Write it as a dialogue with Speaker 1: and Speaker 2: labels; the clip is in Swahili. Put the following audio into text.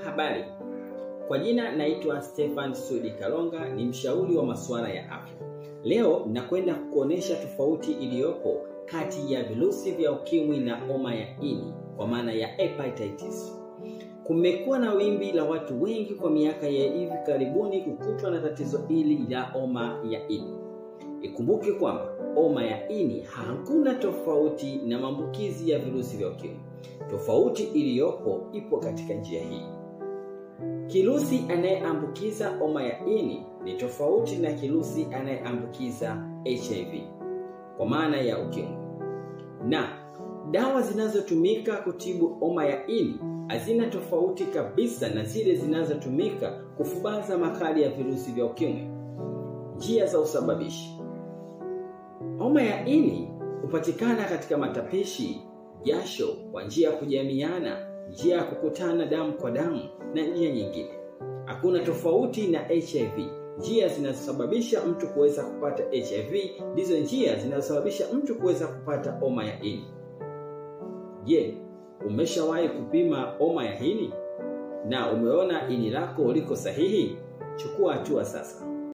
Speaker 1: Habari, kwa jina naitwa Stefan Sudi Kalonga, ni mshauri wa masuala ya afya. Leo nakwenda kukuonesha tofauti iliyopo kati ya virusi vya ukimwi na homa ya ini kwa maana ya hepatitis. Kumekuwa na wimbi la watu wengi kwa miaka ya hivi karibuni kukutwa na tatizo hili la homa ya ini. Ikumbuke kwamba homa ya ini hakuna tofauti na maambukizi ya virusi vya ukimwi. Tofauti iliyopo ipo katika njia hii. Kirusi anayeambukiza homa ya ini ni tofauti na kirusi anayeambukiza HIV kwa maana ya ukimwi, na dawa zinazotumika kutibu homa ya ini hazina tofauti kabisa na zile zinazotumika kufubaza makali ya virusi vya ukimwi. Njia za usababishi: homa ya ini hupatikana katika matapishi, jasho, kwa njia ya kujamiana, njia ya kukutana damu kwa damu na njia nyingine. Hakuna tofauti na HIV. Njia zinazosababisha mtu kuweza kupata HIV ndizo njia zinazosababisha mtu kuweza kupata homa ya ini. Je, umeshawahi kupima homa ya ini na umeona ini lako liko sahihi? Chukua hatua sasa.